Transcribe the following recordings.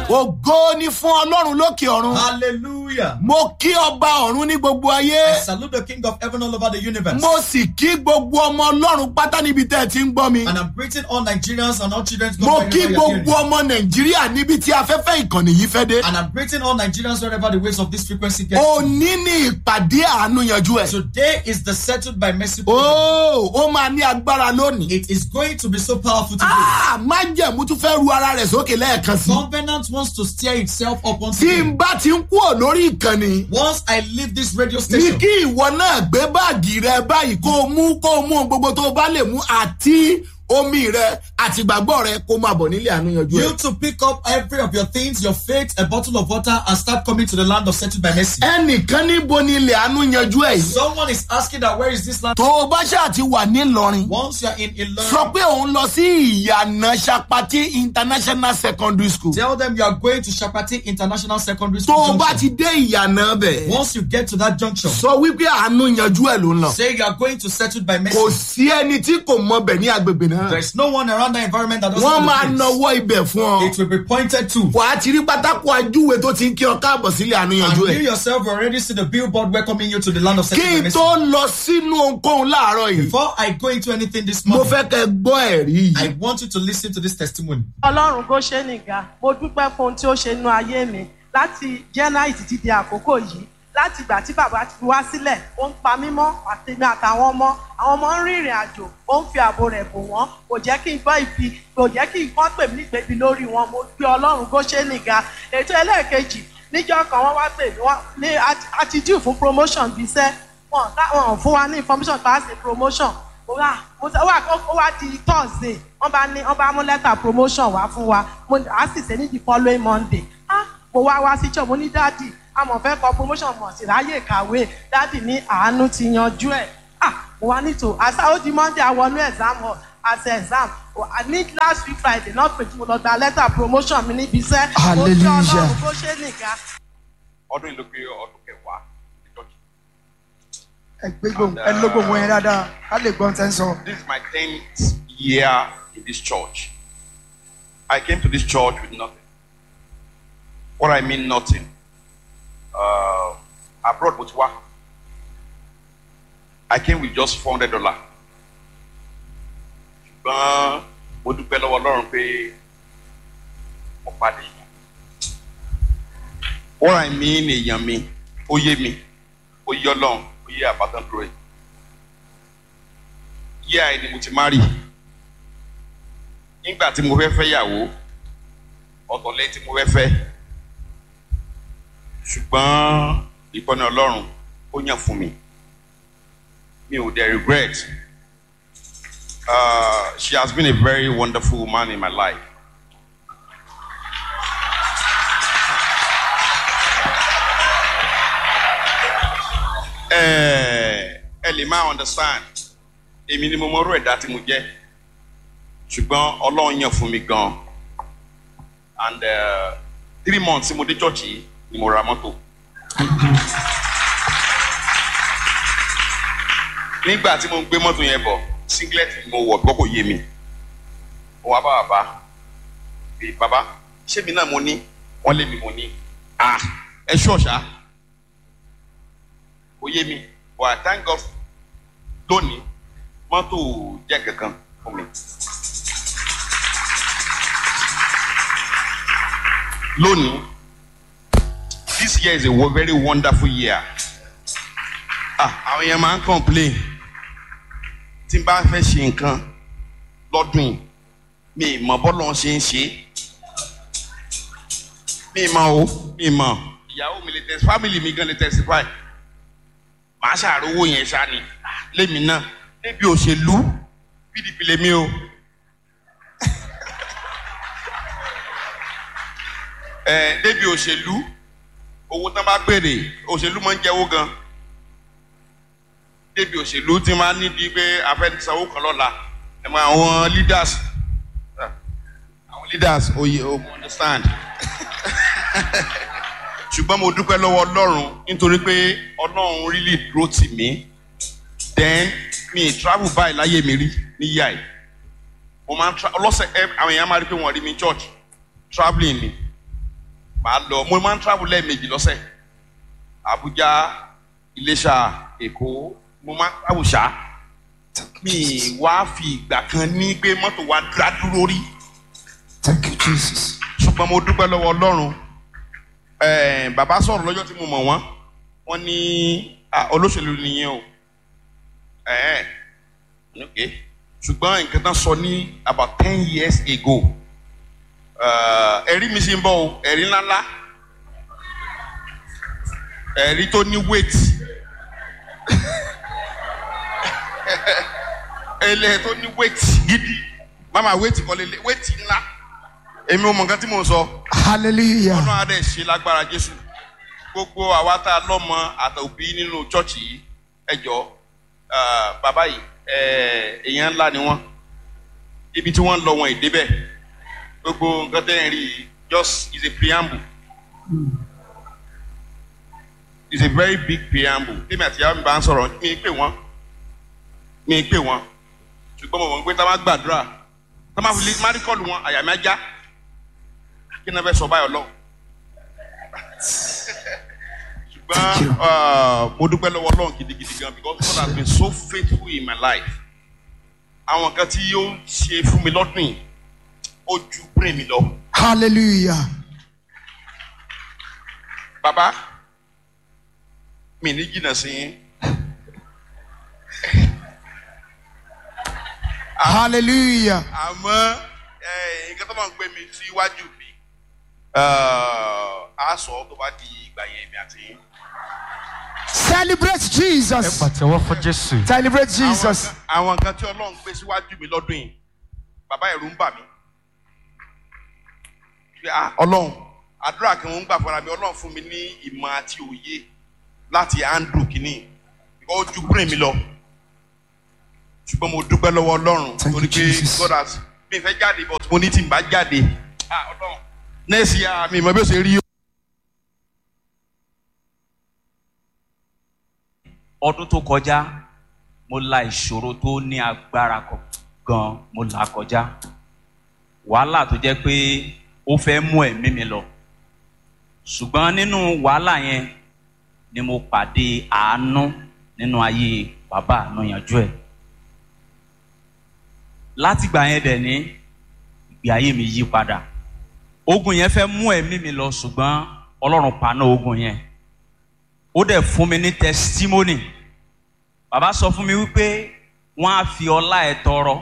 ògo ni fún ọlọ́run lókè ọ̀run. Hallelujah. mo kí ọba ọ̀run ní gbogbo ayé. I salute the King of heaven all over the universe. mo sì kí gbogbo ọmọ ọlọ́run pátá níbi tẹ́ ẹ ti ń gbọ́ mi. And I'm greeting all Nigerians and all children. mo wherever kí you are gbogbo hearing. ọmọ nàìjíríà níbi tí afẹ́fẹ́ ìkànnì yìí fẹ́ dé. And I'm greeting all Nigerians wherever the waves of this frequency get. to. òní ní ìpàdé àánú yanjú ẹ̀. Today is the settled by mercy. program. ó ó máa ní agbára lónìí. It is going to be so powerful today. Ah, májẹ̀mú tún fẹ́ ru ara rẹ̀ sókè lẹ́ẹ̀kan sí. Covenant wants to steer itself up once tí n again. bá ti ń kúrò lórí ìkànnì. Once I leave this radio ní station, kí ìwọ náà gbé báàgì rẹ báyìí kó o mú kó o mú ohun gbogbo tó o bá lè mú àti omi rẹ àti ìgbàgbọ́ rẹ kó o máa bọ̀ nílé àánú yanjú ẹ. you to pick up every of your things, your faith, a bottle of water, and start coming to the land of settled by mercy. ẹnìkan níbo ni ilé àánú yanjú ẹ yìí. Someone is asking that where is this land? tó o bá ṣáà ti wà nílọrin Once you are in sọ Ilorin, pé òun lọ sí ìyànà sapati international secondary school. tell them you are going to Shapati International Secondary tó School. o bá junction. ti dé ìyànà bẹ̀ Once you get to that junction, sọ wípé àánú yanjú ẹ ló ń lọ. say you are going to settled by mercy. kò sí ẹni tí kò mọ bẹ̀ ní agbègbè náà. There's no one around that environment that doesn't wọ́n know máa the place. nawọ́ ibẹ̀ fún ọ. It will be pointed to. wàá ti rí pátákó ajúwe tó ti ń kí ọ káàbọ̀ sílé àánú And yanjú you ẹ. yourself already see the billboard welcoming you to the land of kí settled by n mercy. tó lọ sínú ohunkóhun láàárọ̀ yìí Before I go into anything this mo morning, fẹ́ kẹ́ gbọ́ ẹ̀rí I yìí. want you to listen to this testimony. ọlọ́run kò ṣe nìga mo dúpẹ́ fún ohun tí ó ṣe nínú ayé mi láti january títí di àkókò yìí láti ìgbà tí bàbá ti fi wá sílẹ̀ ó ń pa mí mọ́ àtẹ̀mí àtàwọn ọmọ àwọn ọmọ ń rin ìrìn àjò ó ń fi ààbò rẹ̀ bò wọ́n kò jẹ́ kí n gbọ́ ibi kò jẹ́ kí nǹkan pè mí nígbèbí lórí wọn mo gbé ọlọ́run kó ṣe nìga ètò ẹlẹ́ẹ̀kejì níjọ́ kan wọ́n wá pè mí wọ́n ní àti due fún promotion bíi iṣẹ́ wọn wọn fún wa ní information pa á ṣe promotion mo wá mo sọ wá ó wá di thursday wọn bá ní wọn bá mú lẹ́tà promotion wá fún wa mo á sì ṣe ní the following monday ah mo wá wá sí church mo ní dáàdì àmọ̀ fẹ́ kọ promotion mọ̀ sí ráyè kàwé dáàdì ní àánú ti yanjú ẹ̀ ah mo wá nítò àṣà ó di monday àwọnú exam hall àṣẹ exam I ní last week friday náà pè tí mo lọ gba lẹ́tà promotion mi níbi iṣẹ́ mo kí Hallelujah. ọlọ́run bó ṣe nìkan. ọdún yìí ló pé ọdún kẹwàá ní church. ẹ gbé gbòm ẹ ló gbòm yẹn dáadáa ká lè gbọ́n tẹ́ ń sọ. This is my tenth year in this church. I came to this church with nothing. What I mean nothing. Uh, abroad mo ti wá. I came with just four hundred dollar. ṣùgbọ́n mo dúpẹ́ lọ́wọ́ Ọlọ́run pé mo pàdé yẹn. What I mean èèyàn mi, ó yé mi, ó yé Ọlọ́run, ó yé àbátan dúró yìí yíyá ẹni mo ti má rí nígbà tí mo fẹ́ fẹ́ yàwó ọ̀tọ̀lẹ́ tí mo fẹ́ fẹ́ ṣùgbọ́n ìkọ́ni ọlọ́run ó yàn fún mi mi ò dẹ̀ regret uh, she has been a very wonderful woman in my life. ẹ ẹ lè máa understand èmi ni mo mọ orú ẹ̀dá tí mo jẹ́ ṣùgbọ́n ọlọ́run yàn fún mi gan and uh, three months tí mo dé church yìí ni mo ra mọ́tò. nígbà tí mo ń gbé mọ́tò yẹn bọ̀ singlet ni mo wọ̀ gbọ́ kò yé mi mo wá bá bàbá pé bàbá ṣé mi náà mo ní wọ́n lé mi mo ní ah ẹ ṣọ́ọ̀ṣà kò yé mi but I thank God lónìí mọ́tò jẹ́ kankan fún mi. lónìí this year is a wo- very wonderful year. ah àwọn èèyàn máa ń complain tí n bá fẹ́ ṣe nǹkan lọ́dún yìí mi ì mọ bọ́lọ̀ ṣe ń ṣe mi ì mọ o mi ì mọ ìyàwó mi lè tẹ̀sí family mi gan lè testify màá ṣàrówó yẹn ṣá ni lémi náà níbi òṣèlú pdp lèmi o ẹ débi òṣèlú owó tán bá pèrè òṣèlú máa ń jẹ́wó gan débi òṣèlú tí máa ń níbi pé afẹ́nisanwó kan lọ́la ẹ mọ àwọn leaders ah, àwọn leaders oyè o mo understand ṣùgbọ́n mo dúpẹ́ lọ́wọ́ ọlọ́run nítorí pé ọlọ́run really dúró tì mí then mi ì travel báyìí láyé mi rí níyà ẹ̀ mo máa ń tra ọlọ́sẹ̀ ẹ àwọn èèyàn máa rí pé wọ́n rí mi church travelling ni màá lọ mo máa ń travel lẹ́ẹ̀mejì lọ́sẹ̀ Abuja Iléṣà Èkó mo máa ń travel ṣá mi wá fi ìgbà kan ní pé mọ́tò wa dá dúró rí Thank you, Jesus. ṣùgbọ́n mo dúpẹ́ lọ́wọ́ Ọlọ́run Eh, bàbá sọ̀rọ̀ lọ́jọ́ tí mo mọ̀ wọ́n wọ́n ní ah, olóṣèlú nìyẹn o Eh, ok ṣùgbọ́n nǹkan tán sọ ní about ten years ago eh, ẹ̀rí mi sì ń bọ̀ o ẹ̀rí ńláńlá ẹ̀rí tó ní weight ẹlẹ́ tó ní weight gidi mama weight kọ́ lélẹ̀ weight ńlá èmi ò mọ̀ nǹkan tí mò ń sọ Hallelujah. ọlọ́run adé ṣe lágbára jésù gbogbo àwa tá a lọ́mọ àtòbí nínú chọ́ọ̀chì yìí ẹ jọ bàbá yìí eh, èèyàn ńlá ni wọ́n ibi tí wọ́n ń lọ wọn ìdébẹ̀ gbogbo nǹkan tẹ́ ẹ̀ rí i just is a preamble is a very big preamble tèmi àti ìyàwó mi bá ń sọ̀rọ̀ mi pè wọ́n mi pè wọ́n ṣùgbọ́n mo mọ̀ pé tá a máa gbàdúrà tá a máa fi lè má rí kọ́ọ̀lù wọn àyà mi á já kí ni ẹ fẹ́ sọ báyọ̀ lọ. Thank you. ṣùgbọ́n uh, mo dúpẹ́ lọ́wọ́ ọlọ́run gidigidi gan because God has been so faithful in my life. àwọn kan tí yóò ṣe fún mi lọ́dún yìí ó ju brain mi lọ. Hallelujah. bàbá mi ní jìnnà sí yín. Hallelujah. àmọ́ eh, nǹkan tó máa ń gbé mi síwájú mi á sọ tó bá di ìgbà yẹn mi àti yín. Celebrate ẹ Jesus. pàtẹ́wọ́ fún jésù. Celebrate Àwọn Jesus. kan- àwọn nǹkan tí ọlọ́run gbé síwájú mi lọ́dún yìí bàbá ẹ̀rù ń bà mí. Pé, ah, ọlọ́run àdúrà kí wọ́n ń gbà fúnra mi ọlọ́run fún mi ní ìmọ̀ àti òye láti handle kínní ó ju brain mi lọ ṣùgbọ́n mo dúpẹ́ lọ́wọ́ ọlọ́run Thank you, torí pé Jesus. God has mi fẹ́ jáde but mo ní tí n bá jáde ah, ọlọ́run next year mi ìmọ̀ bí ó ṣe rí ọdún tó kọjá mo la ìṣòro tó ní agbára kọ- gan mo là kọjá wàhálà tó jẹ́ pé ó fẹ́ mú ẹ̀mí mi lọ ṣùgbọ́n nínú wàhálà yẹn ni mo pàdé àánú nínú ayé bàbá àánú yanjú ẹ̀ látìgbà yẹn dẹ̀ ní ìgbé ayé mi yí padà ogun yẹn fẹ́ mú ẹ̀mí mi lọ ṣùgbọ́n ọlọ́run paná ogun yẹn ó dẹ̀ fún mi ní testimony bàbá sọ fún mi wípé wọ́n á fi ọlá ẹ̀ tọrọ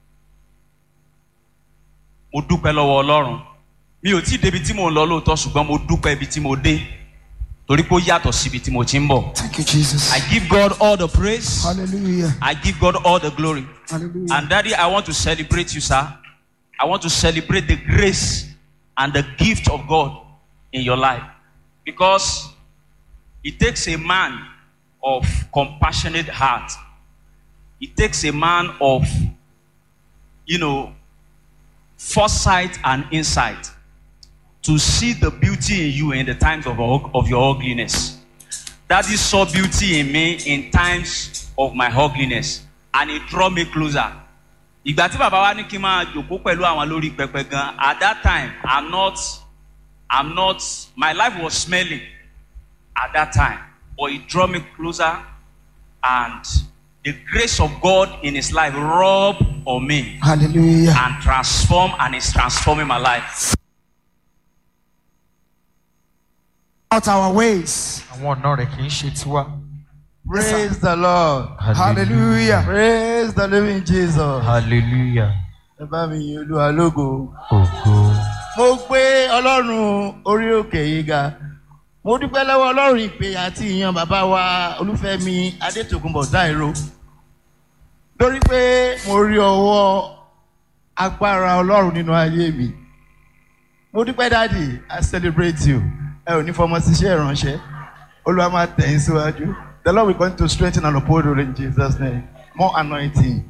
mo dúpẹ́ lọ́wọ́ ọlọ́run mi ò tí ì débi tí mò ń lọ lóòótọ́ ṣùgbọ́n mo dúpẹ́ ibi tí mo dé torí pé ó yàtọ̀ síbi tí mo ti ń bọ̀ Thank you, Jesus. I give God all the praise Hallelujah. I give God all the glory Hallelujah. and daddy I want to celebrate you sir I want to celebrate the grace and the gift of God in your life because it takes a man of compassionate heart. It takes a man of, you know, foresight and insight to see the beauty in you in the times of, of your ugliness. Daddy saw beauty in me in times of my ugliness and it drew me closer. Ìgbà tí bàbá wa ní kí n máa jòkó pẹ̀lú àwọn lórí pẹpẹ gan, at that time, I'm not, I'm not, my life was smelling at that time. But he drew me closer and the grace of God in his life rubbed on me Hallelujah. and transformed and is transforming my life. Out our ways. àwọn ọ̀nà rẹ̀ kì í ṣe tiwa. Praise the Lord. Hallelujah. Praise the living Jesus. hallelujah. Ẹ bá mi yin Olúwa lógo. ògo. Mo gbé Ọlọ́run orí òkè yìí ga. Mo dúpẹ́ lọ́wọ́ Ọlọ́run ìpè àti ìyan bàbá wa Olúfẹ́mi Adétòkunbọ̀ Dáìró. Lórí pé mo rí ọwọ́ agbára Ọlọ́run nínú ayé mi. Mo dúpẹ́ dáàdì, I celebrate you. Ẹ ò ní fọmọ síṣẹ́ ìránṣẹ́. Olúwa máa tẹ̀ yín síwájú. The Lord will continue to strengthen and uphold you in Jesus' name. More anointing.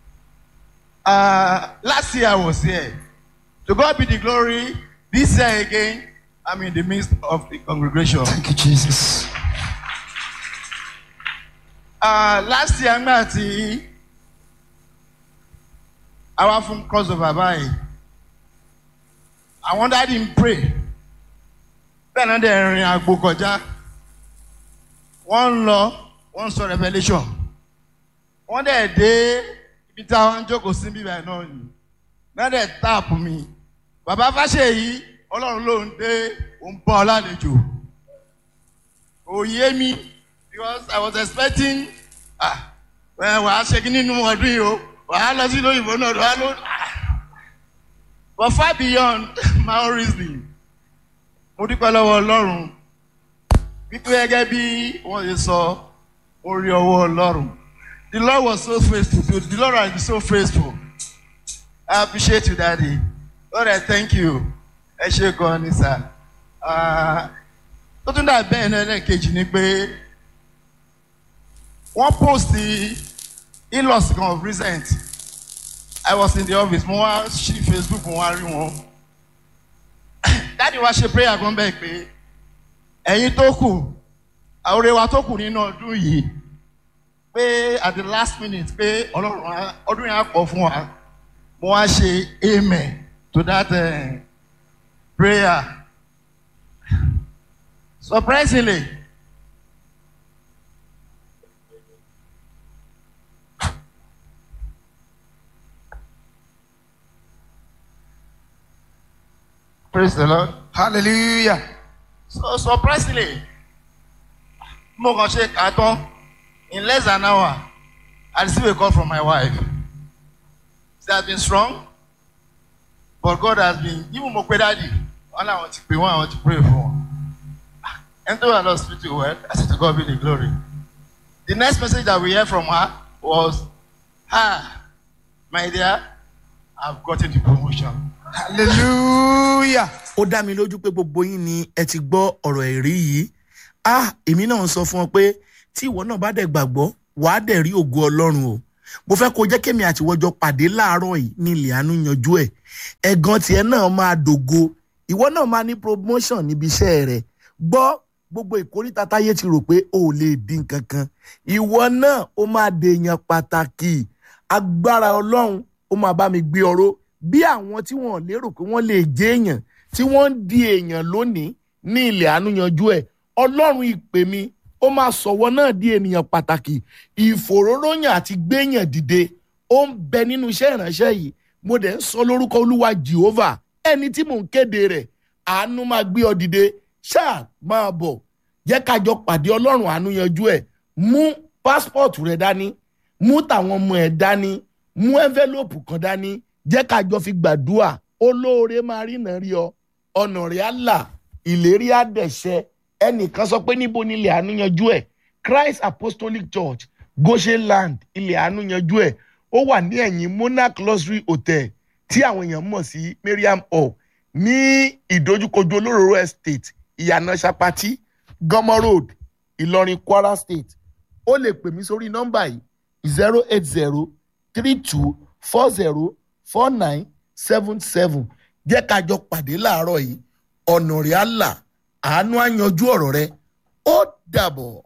Uh, last year I was here. To God be the glory. This year again, I'm in the midst of the congregation. Thank you, Jesus. Uh, last year, nígbà tí a wá fún crossover báyìí, àwọn dáàdi ń pray bẹ́ẹ̀ náà dẹ̀ rin àgbo kọjá wọ́n ń lọ wọ́n ń sọ revolution wọ́n dẹ̀ dé ibi táwọn ń jókòó sí bíbá náà ni náà dẹ̀ táàpù mi bàbá fáṣeyìí ọlọ́run ló ń dé òun bọ́ ọ lálejò òye mi because I was expecting ah ẹ wàá ṣe kí nínú ọdún yìí o wàá lọ sí lóyìnbó náà wàá lọ ah but far beyond my own reasoning mo dúpẹ́ lọ́wọ́ ọlọ́run wípé gẹ́gẹ́ bí wọ́n ṣe sọ orí ọwọ́ ọlọ́run the lord was so faithful to the lord has been so faithful i appreciate you daddy lord i thank you ẹ ṣe gan ni sir Ah, tó tún dà bẹ́ẹ̀ náà lẹ́ẹ̀kejì ni pé wọ́n post in-laws kan of recent i was in the office mo wá ṣí facebook mo wá rí wọn dáàdi wa ṣe prayer kan bẹ́ẹ̀ pé ẹ̀yin tó kù àwòrán wa tó kù nínú ọdún yìí pé at the last minute pé ọlọ́run á- ọdún yẹn á pọ̀ fún wa mo wá ṣe amen to that uh, prayer surprisingly praise the lord. hallelujah So surprisingly, mo kàn ṣe kà á tán in less than an hour, I receive a call from my wife. She has been strong, but God has been even mo pe dáàdì wọn làwọn ti pè wọn àwọn ti pray fún wọn. Ẹni tó wà lọ hospital well, I say to God be the glory. The next message that we hear from her was, ah, my dear, I've gotten the promotion. hallelujah ó dá mi lójú pé gbogbo yín ni ẹ ti gbọ́ ọ̀rọ̀ ẹ̀rí yìí ah èmi náà ń sọ fún ọ pé tí ìwọ náà bá dẹ̀ gbàgbọ́ wàá dẹ̀ rí ògo ọlọ́run o mo fẹ́ kó jẹ́ kémi àtiwọ́jọ pàdé láàárọ̀ yìí ní ilẹ̀ àánú yanjú ẹ̀ ẹ̀gàn tiẹ̀ náà máa dògo ìwọ náà máa ní promotion níbi iṣẹ́ rẹ̀ gbọ́ gbogbo ìkórìtà táyé ti rò pé o ò lè dín kankan ìwọ náà ó máa dèèyàn pàtàkì agbára ọlọ́run ó máa bá mi gbé ọró bí àwọn tí wọn ò lérò pé wọ́n lè jẹ́ èèyàn tí wọ́n ń di èèyàn lónìí ní ilẹ̀ àánú yanjú ẹ̀ ọlọ́run ìpè mi ó máa sọ̀wọ́ náà di ènìyàn pàtàkì ìfòróróyàn àti gbéyàn dìde ó ń bẹ nínú iṣẹ́ ìránṣẹ́ yìí mo dẹ̀ ń sọ lórúkọ olúwa jehovah ẹni tí mò ń kéde rẹ̀ àánú máa gbé ọ dìde ṣáà máa bọ̀ jẹ́ kájọ pàdé ọlọ́run àánú yanjú ẹ̀ mú pásítọ̀tù rẹ̀ dání mú tàwọn ọmọ ẹ̀ dání mú ẹ́ńfẹ́lópù kan dání jẹ́ kájọ fi gbàdúrà olóore máa rí náà rí ọ ọ̀nà rẹ̀ á là ìlérí á dẹ̀ṣẹ́ ẹnìkan sọ pé níbo ni ilẹ̀ àánú yanjú ẹ̀ christ apostolic church goshen land ilẹ̀ àánú yanjú ẹ̀ ó wà ní ẹ̀yìn monarch luxury hotel tí àwọn èèyàn mọ̀ sí mariam hall ní ìdojúkojú olóróró estate ìyànà sapati gọmọ road ìlọrin kwara state ó lè pè mí sórí nọ́mbà yìí zero eight zero three two four zero four nine seven seven jẹ́ ká jọ pàdé láàárọ̀ yìí ọ̀nà rẹ̀ á là àánú á yanjú ọ̀rọ̀ rẹ ó dàbọ̀.